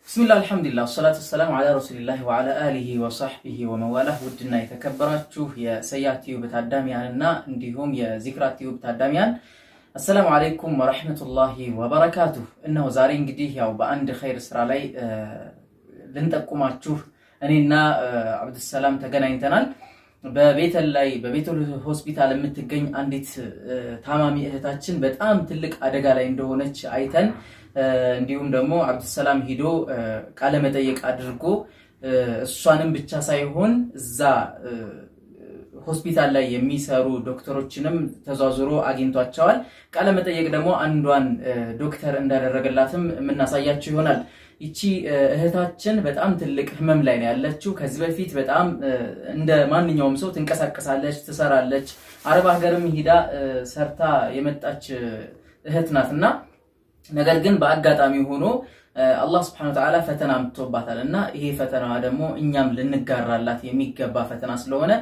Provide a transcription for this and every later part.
ብስሚላህ አልሐምዱሊላህ ወሰላቱ ወሰላሙ ዓላ ረሱሊላህ ወዓላ አሊሂ ወሳሕቢሂ ወመዋላህ። ውድና የተከበራችሁ የሰያ ቲዩብ ታዳሚያንና እንዲሁም የዚክራ ቲዩብ ታዳሚያን አሰላሙ አለይኩም ወረሕመቱላሂ ወበረካቱሁ። እነሆ ዛሬ እንግዲህ ያው በአንድ ኸይር ስራ ላይ ልንጠቁማችሁ እኔና አብዱሰላም ተገናኝተናል። በቤተል ላይ በቤተል ሆስፒታል የምትገኝ አንዲት ታማሚ እህታችን በጣም ትልቅ አደጋ ላይ እንደሆነች አይተን እንዲሁም ደግሞ አብዱሰላም ሂዶ ቃለመጠየቅ አድርጎ እሷንም ብቻ ሳይሆን እዛ ሆስፒታል ላይ የሚሰሩ ዶክተሮችንም ተዟዙሮ አግኝቷቸዋል። ቃለመጠየቅ ደግሞ አንዷን ዶክተር እንዳደረገላትም የምናሳያቸው ይሆናል። ይቺ እህታችን በጣም ትልቅ ህመም ላይ ነው ያለችው። ከዚህ በፊት በጣም እንደ ማንኛውም ሰው ትንቀሳቀሳለች፣ ትሰራለች። አረብ ሀገርም ሂዳ ሰርታ የመጣች እህት ናት እና ነገር ግን በአጋጣሚ ሆኖ አላህ ስብሐነሁ ወተዓላ ፈተና አምጥቶባታል እና ይሄ ፈተናዋ ደግሞ እኛም ልንጋራላት የሚገባ ፈተና ስለሆነ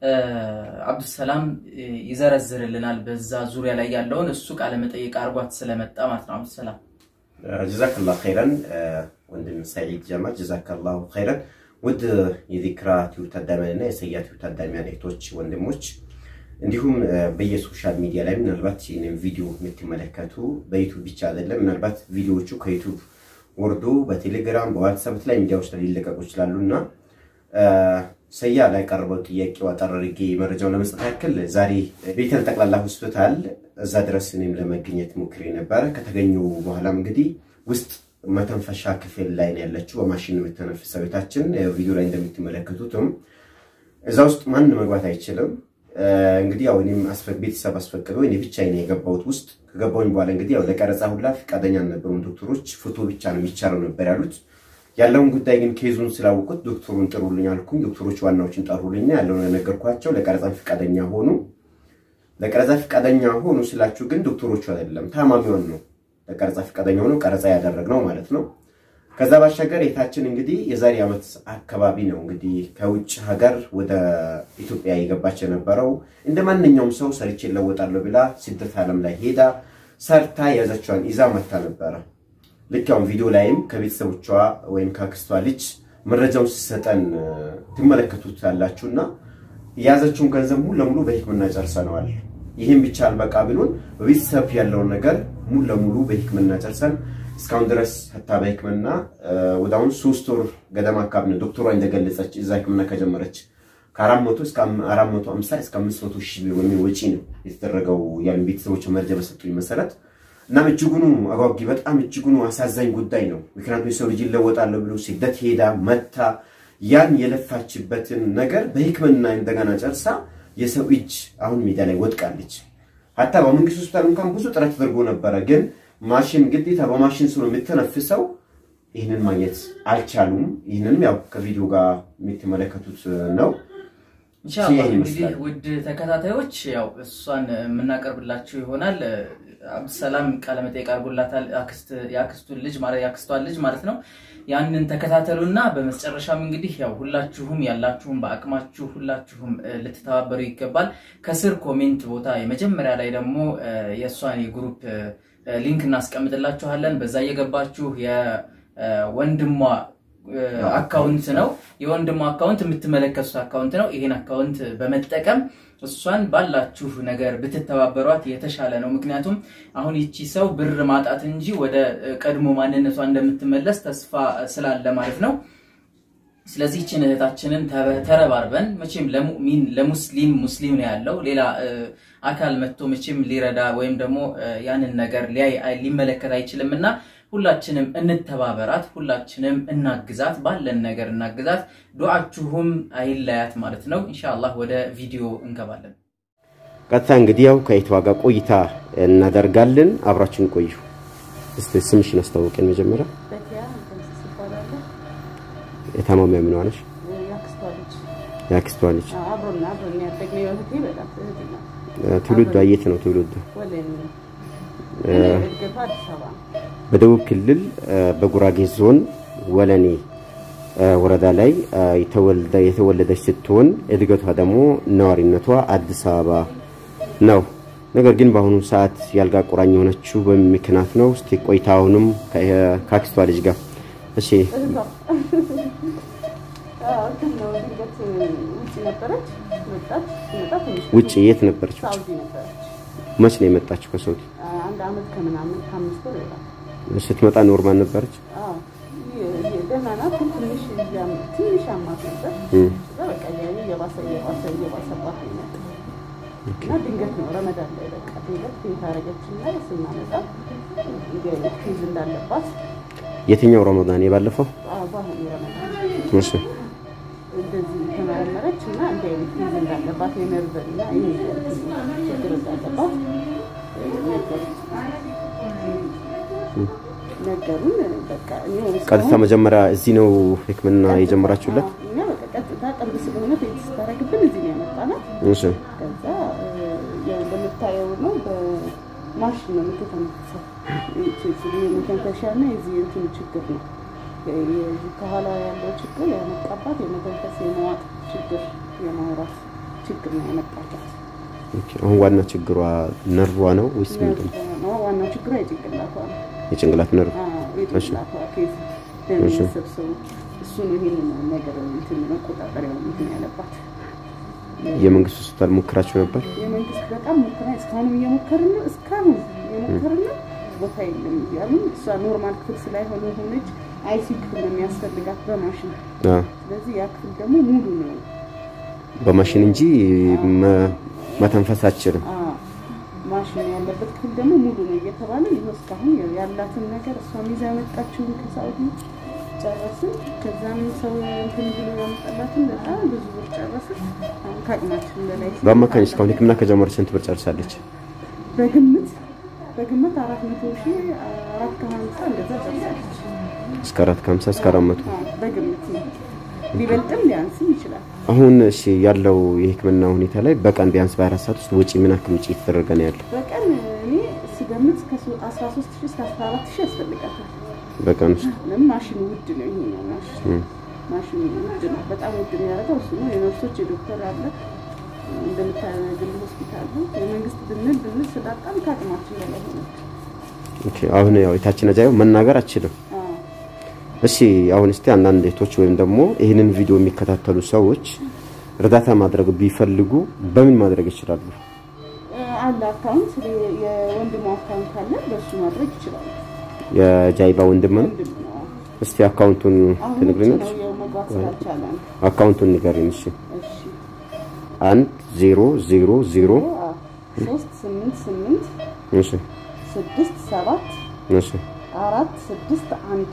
አብዱሰላም ይዘረዝርልናል በዛ ዙሪያ ላይ ያለውን እሱ ቃለመጠይቅ አርጓት ስለመጣ ማለት ነው። አብዱሰላም ጀዛከላሁ ኸይረን ወንድም ሰዒድ ጀማል ጀዛከላሁ ኸይረን። ውድ የዚክራ ቲዩብ ታዳሚያን እና የሰያ ቲዩብ ታዳሚያን እህቶች ወንድሞች፣ እንዲሁም በየሶሻል ሚዲያ ላይ ምናልባት ይህንን ቪዲዮ የምትመለከቱ በዩቱብ ብቻ አይደለም፣ ምናልባት ቪዲዮዎቹ ከዩቱብ ወርዶ በቴሌግራም በዋትሳፕ ላይ ሚዲያዎች ላይ ሊለቀቁ ይችላሉ እና ሰያ ላይ ቀርበው ጥያቄው አጠር አድርጌ መረጃውን ለመስጠት ያክል ዛሬ ቤተል ጠቅላላ ሆስፒታል እዛ ድረስ እኔም ለመገኘት ሞክሬ ነበረ። ከተገኙ በኋላም እንግዲህ ውስጥ መተንፈሻ ክፍል ላይ ነው ያለችው፣ በማሽን የምትተነፍሰው ቤታችን ቪዲዮ ላይ እንደምትመለከቱትም እዛ ውስጥ ማን መግባት አይችልም። እንግዲህ ያው እኔም ቤተሰብ አስፈቅዶ እኔ ብቻዬን የገባሁት ውስጥ ከገባሁኝ በኋላ እንግዲህ ያው ለቀረጻ ሁላ ፈቃደኛ አልነበሩም ዶክተሮች። ፎቶ ብቻ ነው የሚቻለው ነበር ያሉት። ያለውን ጉዳይ ግን ኬዙን ስላወቁት ዶክተሩን ጥሩልኝ አልኩኝ። ዶክተሮች ዋናዎችን ጠሩልኝ፣ ያለውን ነገርኳቸው። ለቀረጻ ፈቃደኛ ሆኑ። ለቀረጻ ፈቃደኛ ሆኑ ስላችሁ ግን ዶክተሮቹ አይደለም ታማሚውን ነው ለቀረጻ ፈቃደኛ ሆኖ ቀረጻ ያደረግነው ማለት ነው። ከዛ ባሻገር የታችን እንግዲህ የዛሬ ዓመት አካባቢ ነው እንግዲህ ከውጭ ሀገር ወደ ኢትዮጵያ የገባች የነበረው እንደ ማንኛውም ሰው ሰርቼ እለወጣለሁ ብላ ስደት ዓለም ላይ ሄዳ ሰርታ የያዘችዋን ይዛ መታ ነበረ። ልክ ያውን ቪዲዮ ላይም ከቤተሰቦቿ ወይም ከአክስቷ ልጅ መረጃውን ሲሰጠን ትመለከቱት ያላችሁና የያዘችውን ገንዘብ ሙሉ ለሙሉ በሕክምና ጨርሰነዋል። ይህም ብቻ አልበቃ ብሎን በቤተሰብ ያለውን ነገር ሙሉ ለሙሉ በሕክምና ጨርሰን እስካሁን ድረስ ህታ በሕክምና ወደ አሁን ሶስት ወር ገደማ አካባቢ ነው ዶክተሯ እንደገለጸች እዛ ሕክምና ከጀመረች ከአራት መቶ እስከ አራት መቶ አምሳ እስከ አምስት መቶ ሺህ ብር በሚል ወጪ ነው የተደረገው ያሉ ቤተሰቦች መረጃ በሰጡኝ መሰረት እናም እጅጉኑ አጓጊ በጣም እጅጉኑ አሳዛኝ ጉዳይ ነው። ምክንያቱም የሰው ልጅ ይለወጣለሁ ብሎ ስደት ሄዳ መታ ያን የለፋችበትን ነገር በሕክምና እንደገና ጨርሳ የሰው እጅ አሁን ሜዳ ላይ ወድቃለች። ሀታ በመንግስት ሆስፒታል እንኳን ብዙ ጥረት ተደርጎ ነበረ፣ ግን ማሽን ግዴታ በማሽን ስለሆነ የምትነፍሰው ይህንን ማግኘት አልቻሉም። ይህንንም ያው ከቪዲዮ ጋር የምትመለከቱት ነው። ኢንሻአላህ እንግዲህ ውድ ተከታታዮች ያው እሷን የምናቀርብላችሁ ይሆናል። አብዱሰላም ቃለመጠይቅ አድርጎላታል። የአክስቱን ልጅ ማለት የአክስቷን ልጅ ማለት ነው። ያንን ተከታተሉና በመጨረሻም እንግዲህ ያው ሁላችሁም ያላችሁም በአቅማችሁ ሁላችሁም ልትተባበሩ ይገባል። ከስር ኮሜንት ቦታ የመጀመሪያ ላይ ደግሞ የእሷን የግሩፕ ሊንክ እናስቀምጥላችኋለን። በዛ እየገባችሁ የወንድሟ አካውንት ነው የወንድሟ አካውንት የምትመለከቱት አካውንት ነው። ይሄን አካውንት በመጠቀም እሷን ባላችሁ ነገር ብትተባበሯት የተሻለ ነው። ምክንያቱም አሁን ይቺ ሰው ብር ማጣት እንጂ ወደ ቀድሞ ማንነቷ እንደምትመለስ ተስፋ ስላለ ማለት ነው። ስለዚህ ይችን እህታችንን ተረባርበን መቼም ለሙእሚን ለሙስሊም ሙስሊም ነው ያለው ሌላ አካል መጥቶ መቼም ሊረዳ ወይም ደግሞ ያንን ነገር ሊያይ ሊመለከት አይችልም እና ሁላችንም እንተባበራት፣ ሁላችንም እናግዛት፣ ባለን ነገር እናግዛት። ዱዓችሁም አይለያት ማለት ነው። ኢንሻአላህ ወደ ቪዲዮ እንገባለን። ቀጥታ እንግዲህ ያው ከይቷ ጋር ቆይታ እናደርጋለን። አብራችን ቆዩ። እስቲ ስምሽን አስታውቀን መጀመሪያ። የታማሚያ ምን ሆነሽ? የአክስቷ ልጅ። ትውልዷ የት ነው ትውልዷ? በደቡብ ክልል በጉራጌ ዞን ወለኔ ወረዳ ላይ የተወለደች ስትሆን እድገቷ ደግሞ ነዋሪነቷ አዲስ አበባ ነው። ነገር ግን በአሁኑ ሰዓት ያልጋ ቁራኝ የሆነችው በምን ምክንያት ነው? እስቲ ቆይታ አሁንም ከአክስቷ ልጅ ጋር እሺ እህቷ አዎ፣ እንትን ነው ድንገት ውጭ ነበረች መጣች። ስትመጣ ትንሽ ውጭ የት ነበረች? ውጭ ሳውዲ ነበረች። መች ነው የመጣችው ከሳውዲ? አንድ አመት ከምናምን ከአምስት ወር ይሆናል። ስትመጣ ኖርማል ነበረች? አዎ፣ ይ- ይ- ደህና ናት። ግን ትንሽ እያም- ትንሽ አማት ነበር። እም፣ ከዛ በቃ እያየ እየባሰ እየባሰ እየባሰባት ነው የመጣው። እና ድንገት ነው ረመዳን ላይ በቃ ድንገት ቤት አደረገችና ስናመጣ እንዲህ አይነት ኬዝ እንዳለባት የትኛው ረመዳን? የባለፈው? አዎ፣ በአሁኑ ረመዳን እሺ እንደዚህ ተመረመረች እና እንዲህ አይነት ኬዝ እንዳለባት የነርቭ እና ይሄ ችግር እንዳለባት ነገሩን። በቃ እኔ ቀጥታ መጀመሪያ እዚህ ነው ሕክምና የጀመራችሁለት? አዎ፣ እኛ በቃ ቀጥታ ቅርብ ስለሆነ ቤት ስታደርግብን እዚህ ነው ያመጣናት። እሺ ከዛ ያው እንደምታየው ነው በማሽን ነው የምትተነፍሰው። የመተንፈሻ እና የዚህ የእንትኑ ችግር ነው የዚህ ከኋላ ያለው ችግር ያመጣባት የመተንፈስ የመዋጥ ችግር የማውራት ችግር ነው ያመጣባት። ኦኬ። አሁን ዋና ችግሯ ነርቧ ነው ወይስ ምንድን ነው? ነው ዋናው ችግሯ የጭንቅላቷ ነው። የጭንቅላት ነርቭ። አዎ፣ የጭንቅላቷ ኬዝ ደም መሰብሰቡ እሱ ነው ይሄንን ነገር እንትን መቆጣጠሪያው እንትን ያለባት የመንግስት ሆስፒታል ሞክራችሁ ነበር? የመንግስት በጣም ሞክራ እስካሁንም እየሞከርን ነው። እስካሁን እየሞከርን ነው። ቦታ የለም እያሉ እሷ ኖርማል ክፍል ስላይሆነ ሆነች አይሲ ክፍል ነው የሚያስፈልጋት በማሽን አዎ። ስለዚህ ያ ክፍል ደግሞ ሙሉ ነው። በማሽን እንጂ መ- መተንፈስ አትችልም። አ ማሽን ያለበት ክፍል ደግሞ ሙሉ ነው እየተባለ ይኸው እስካሁን ያው ያላትን ነገር እሷ ይዛ ያመጣችውን ከሳውዲ ጨረስን። ከዛም ሰው እንትን ብሎ ያመጣላትን በጣም ብዙ ብር ጨረስን። አሁን ከአቅማችን በላይ ሲሆን በአማካኝ እስካሁን ሕክምና ከጀመረች ስንት ብር ጨርሳለች? በግምት በግምት አራት መቶ ሺህ አራት ከሀምሳ እንደዛ ጨርሳለች። እስከ አራት ከሀምሳ እስከ አራት መቶ አዎ፣ በግምት ነው። ሊበልጥም ሊያንስም ይችላል። አሁን እሺ ያለው የሕክምና ሁኔታ ላይ በቀን ቢያንስ በአራት ሰዓት ውስጥ ወጪ ምን ያክል ወጪ እየተደረገ ነው ያለው? በቀን እኔ ስገምት እስከ አስራ ሶስት ሺህ እስከ አስራ አራት ሺህ ያስፈልጋታል። በቀን ውስጥ ለምን ማሽኑ ውድ ነው። ይሄ ነው ማሽን እም፣ ማሽኑ ውድ ነው። በጣም ውድ የሚያደርገው እሱ ነው። የነርሶች የዶክተር አለ እንደምታየው የግል ሆስፒታል ነው። የመንግስት ብንል ብንል ስላጣም ከአቅማችን በላይ ሆነች። ኦኬ። አሁን ያው የታችን አጃዩ መናገር አችልም። አዎ። እሺ አሁን እስቲ አንዳንድ እህቶች ወይም ደግሞ ይህንን ቪዲዮ የሚከታተሉ ሰዎች እርዳታ ማድረግ ቢፈልጉ በምን ማድረግ ይችላሉ? አለ አካውንት የወንድሙ አካውንት አለ። በሱ ማድረግ ይችላሉ። የጃይባ ወንድም ነው። ወንድም ነው። እስቲ አካውንቱን አሁን ውጭ ትነግሪናለሽ? ነው ያው መግባት ስላልቻለ ነው። አካውንቱን ንገሪን። እሺ እሺ አንድ ዜሮ ዜሮ ዜሮ አዎ። ሶስት ስምንት ስምንት እሺ ስድስት ሰባት እሺ አራት ስድስት አንድ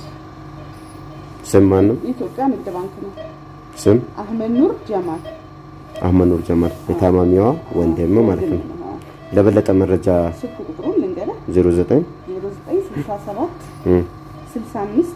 ስም ማን ነው? የኢትዮጵያ ንግድ ባንክ ነው። ስም አህመድ ኑር ጀማል አህመድ ኑር ጀማል የታማሚዋ ወንድም ማለት ነው። ወንድም ነው። ለበለጠ መረጃ ስልክ ቁጥሩን ልንገርህ 09 0967 እም፣ 65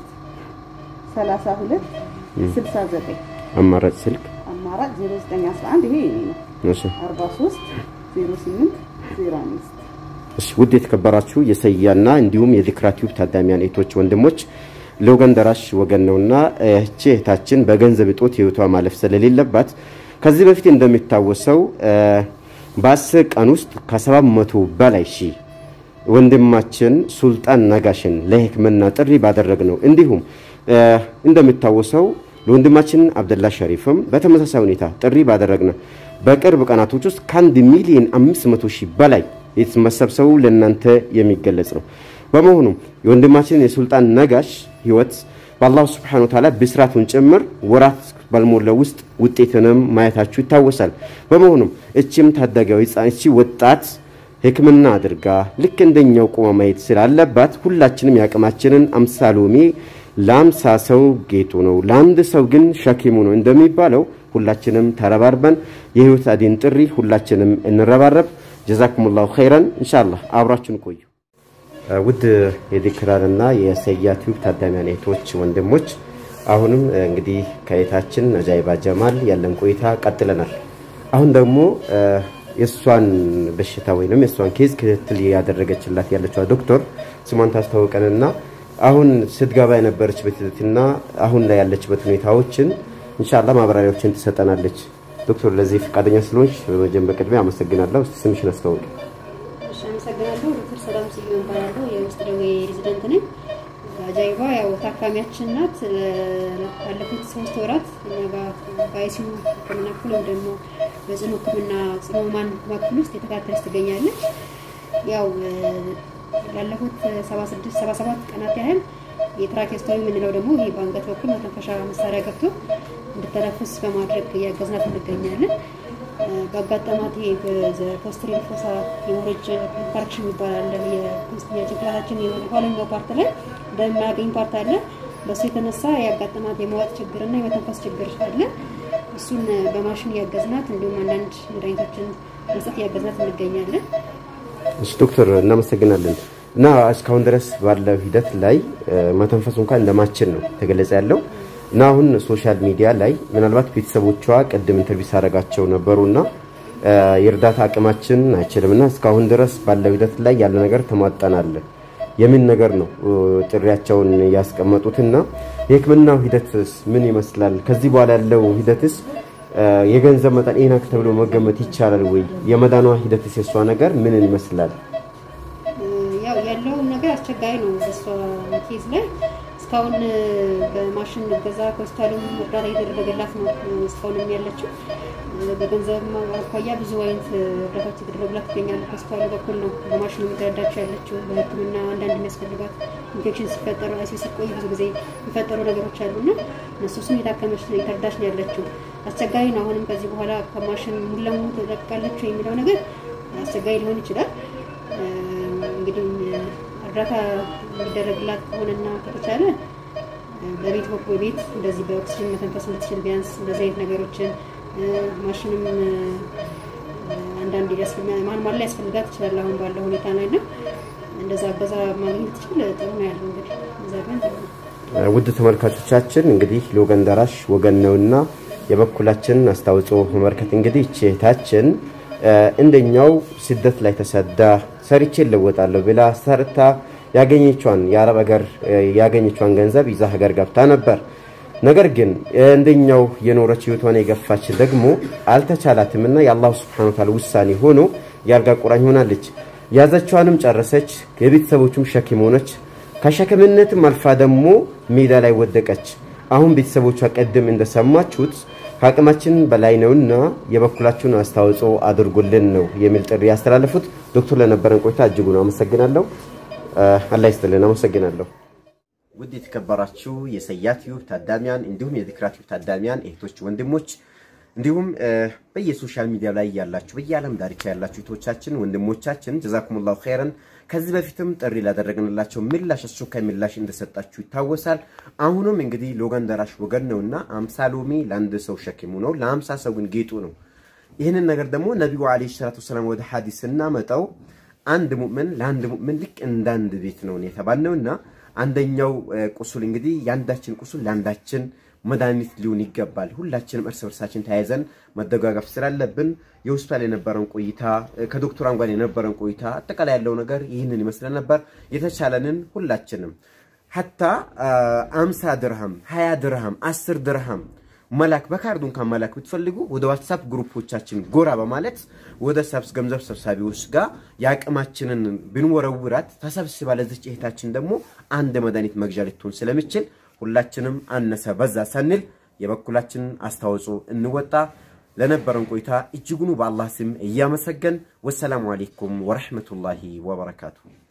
32 69 አማራጭ ስልክ አማራጭ 0911 ይሄ የኔ ነው። እሺ 43 08 05 እሺ ውድ የተከበራችሁ የሰያና እንዲሁም የዚክራ ቲዩብ ታዳሚያን እህቶች ወንድሞች ለወገን ደራሽ ወገን ነውና እህቼ እህታችን በገንዘብ እጦት ህይወቷ ማለፍ ስለሌለባት ከዚህ በፊት እንደሚታወሰው እ፣ በአስር ቀን ውስጥ ከሰባት መቶ በላይ ሺህ ወንድማችን ሱልጣን ነጋሽን ለህክምና ጥሪ ባደረግ ነው። እንዲሁም እ፣ እንደሚታወሰው ለወንድማችን አብደላ ሸሪፍም በተመሳሳይ ሁኔታ ጥሪ ባደረግነ በቅርብ ቀናቶች ውስጥ ከአንድ ሚሊዮን አምስት መቶ ሺህ በላይ መሰብሰቡ ለእናንተ የሚገለጽ ነው። በመሆኑም የወንድማችን የሱልጣን ነጋሽ ህይወት በአላሁ ስብሐነ ወተዓላ ብስራቱን ጭምር ወራት ባልሞላው ውስጥ ውጤትንም ማየታችሁ ይታወሳል። በመሆኑም እችም ታዳጊያዊ ህፃን እቺ ወጣት ህክምና አድርጋ ልክ እንደኛው ቆማ ማየት ስላለባት ሁላችንም የአቅማችንን አምሳ ሎሚ ለአምሳ ሰው ጌጡ ነው፣ ለአንድ ሰው ግን ሸኪሙ ነው እንደሚባለው ሁላችንም ተረባርበን የህይወት አዲን ጥሪ ሁላችንም እንረባረብ። ጀዛኩሙላሁ ኸይረን። ኢንሻአላህ አብራችን ቆዩ። ውድ የዲክራንና የሰያ ቲዩብ ታዳሚያን እህቶች ወንድሞች፣ አሁንም እንግዲህ ከየታችን ነጃይባ ጀማል ያለን ቆይታ ቀጥለናል። አሁን ደግሞ የእሷን በሽታ ወይንም የእሷን ኬዝ ክትትል ያደረገችላት ያለችዋ ዶክተር ስሟን ታስታውቀንና አሁን ስትገባ የነበረችበትና አሁን ላይ ያለችበት ሁኔታዎችን ኢንሻአላህ ማብራሪያዎችን ትሰጠናለች። ዶክተር ለዚህ ፈቃደኛ ስለሆንሽ በመጀመሪያ በቅድሚያ አመሰግናለሁ። እስቲ ስምሽን አስተዋውቂ። እሺ፣ አመሰግናለሁ። ዶክተር ሰላም ስዩም እባላለሁ። የውስጥ ደዌ ሬዚደንት ነኝ። ጀይባ ያው ታካሚያችን ናት። ባለፉት ሶስት ወራት እኛ ጋር በአይሲዩ ሕክምና ክፍል ወይም ደግሞ በጽኑ ሕክምና ጽኑ ህሙማን ክፍል ውስጥ የተከታተለች ትገኛለች። ያው ላለፉት 76 77 ቀናት ያህል የትራኬስቶሚ የምንለው ደግሞ ይህ በአንገት በኩል መተንፈሻ መሳሪያ ገብቶ እንድተነፍስ በማድረግ እያገዝናት እንገኛለን። በአጋጠማት ፖስትሪል ፎሳ ሄሞሬጅ ኢንፋርክሽን ይባላል። የጭንቅላታችን የኋለኛው ፓርት ላይ በማያገኝ ፓርት አለ። በእሱ የተነሳ ያጋጠማት የመዋጥ ችግርና የመተንፈስ ችግር አለ። እሱን በማሽን እያገዝናት እንዲሁም አንዳንድ መድኃኒቶችን መስጠት እያገዝናት እንገኛለን። እሺ ዶክተር እናመሰግናለን። እና እስካሁን ድረስ ባለው ሂደት ላይ መተንፈሱ እንኳን እንደማችን ነው ተገለጸ ያለው እና አሁን ሶሻል ሚዲያ ላይ ምናልባት ቤተሰቦቿ ቅድም ኢንተርቪው ሳደርጋቸው ነበሩና የእርዳታ አቅማችን አይችልም እና እስካሁን ድረስ ባለው ሂደት ላይ ያለ ነገር ተሟጠናል የምን ነገር ነው ጥሪያቸውን ያስቀመጡትና የሕክምናው ሂደትስ ምን ይመስላል? ከዚህ በኋላ ያለው ሂደትስ የገንዘብ መጠን ይህን ተብሎ መገመት ይቻላል ወይ? የመዳኗ ሂደትስ የእሷ ነገር ምንን ይመስላል? ያው ያለው ነገር አስቸጋሪ ነው። በእሷ ኬዝ ላይ እስካሁን በማሽን እገዛ ከሆስፒታሉም እርዳታ እየተደረገላት ነው እስካሁንም ያለችው። በገንዘብ አኳያ ብዙ አይነት እርዳታዎች የተደረጉላት ይገኛሉ። ከሆስፒታሉ በኩል ነው በማሽኑ የሚተረዳቸው ያለችው። በሕክምና አንዳንድ የሚያስፈልጋት ኢንፌክሽን ሲፈጠሩ አይሲ ሲቆይ ብዙ ጊዜ የሚፈጠሩ ነገሮች አሉና እነሱ እሱም የታከመች የተረዳች ነው ያለችው። አስቸጋሪ ነው። አሁንም ከዚህ በኋላ ከማሽን ሙሉ ለሙሉ ተጠቃለች የሚለው ነገር አስቸጋሪ ሊሆን ይችላል። እንግዲህ እርዳታ የሚደረግላት ከሆነና ከተቻለ በቤት በኩል ቤት እንደዚህ በኦክሲጅን መተንፈስ እንድትችል ቢያንስ እንደዚህ አይነት ነገሮችን ማሽንም አንዳንድ ማንማል ላይ ያስፈልጋት ይችላል። አሁን ባለው ሁኔታ ላይ እና እንደዛ እገዛ ማግኘት ትችል ጥሩ ነው ያለው እንግዲህ እዛ ግን ውድ ተመልካቾቻችን እንግዲህ ለወገን ደራሽ ወገን ነውና የበኩላችንን አስተዋጽኦ መመልከት እንግዲህ ይህች እህታችን እንደኛው ስደት ላይ ተሰዳ ሰርቼ እለወጣለሁ ብላ ሰርታ ያገኘቿን የአረብ ሀገር ያገኘቿን ገንዘብ ይዛ ሀገር ገብታ ነበር። ነገር ግን እንደኛው የኖረች ህይወቷን የገፋች ደግሞ አልተቻላትምና የአላሁ ስብሐነሁ ወተዓላ ውሳኔ ሆኖ የአልጋ ቁራኝ ሆናለች። ያዘቿንም ጨረሰች፣ የቤተሰቦቹም ሸክም ሆነች። ከሸክምነትም አልፋ ደግሞ ሜዳ ላይ ወደቀች። አሁን ቤተሰቦቿ ቀደም እንደሰማችሁት ከአቅማችን በላይ ነውና የበኩላችሁን አስተዋጽኦ አድርጉልን ነው የሚል ጥሪ ያስተላለፉት። ዶክተር ለነበረን ቆይታ እጅጉን አመሰግናለሁ። አላህ ይስጥልን። አመሰግናለሁ። ውድ የተከበራችሁ የሰያ ቲዩብ ታዳሚያን እንዲሁም የዚክራ ቲዩብ ታዳሚያን እህቶች፣ ወንድሞች እንዲሁም በየሶሻል ሚዲያ ላይ ያላችሁ በየዓለም ዳርቻ ያላችሁ እህቶቻችን፣ ወንድሞቻችን ጀዛኩሙላሁ ኸይረን ከዚህ በፊትም ጥሪ ላደረግንላቸው ምላሽ አስቸኳይ ምላሽ እንደሰጣችሁ ይታወሳል። አሁንም እንግዲህ ለወገን ደራሽ ወገን ነውና አምሳ ሎሚ ለአንድ ሰው ሸክሙ ነው፣ ለአምሳ ሰው ግን ጌጡ ነው። ይህንን ነገር ደግሞ ነቢዩ ዓለይሂ ሰላቱ ወሰላም ወደ ሐዲስ ስናመጣው አንድ ሙእምን ለአንድ ሙእምን ልክ እንዳንድ ቤት ነው የተባልነውና አንደኛው ቁስል እንግዲህ የአንዳችን ቁስል ለአንዳችን መድኃኒት ሊሆን ይገባል። ሁላችንም እርስ በርሳችን ተያይዘን መደጋገፍ ስላለብን የሆስፒታል የነበረን ቆይታ ከዶክተሯን ጋር የነበረን ቆይታ አጠቃላይ ያለው ነገር ይህንን ይመስለን ነበር። የተቻለንን ሁላችንም ሀታ አምሳ ድርሃም ሀያ ድርሃም አስር ድርሃም መላክ በካርዱ እንኳን መላክ ብትፈልጉ ወደ ዋትሳፕ ግሩፖቻችን ጎራ በማለት ወደ ሰብስ ገንዘብ ሰብሳቢዎች ጋር የአቅማችንን ብንወረውራት ተሰብስባ ለዚች እህታችን ደግሞ አንድ መድኃኒት መግዣ ልትሆን ስለምችል ሁላችንም አነሰ በዛ ሳንል የበኩላችንን አስተዋጽኦ እንወጣ። ለነበረን ቆይታ እጅጉኑ በአላህ ስም እያመሰገን ወሰላሙ አሌይኩም ወረሕመቱላሂ ወበረካቱ።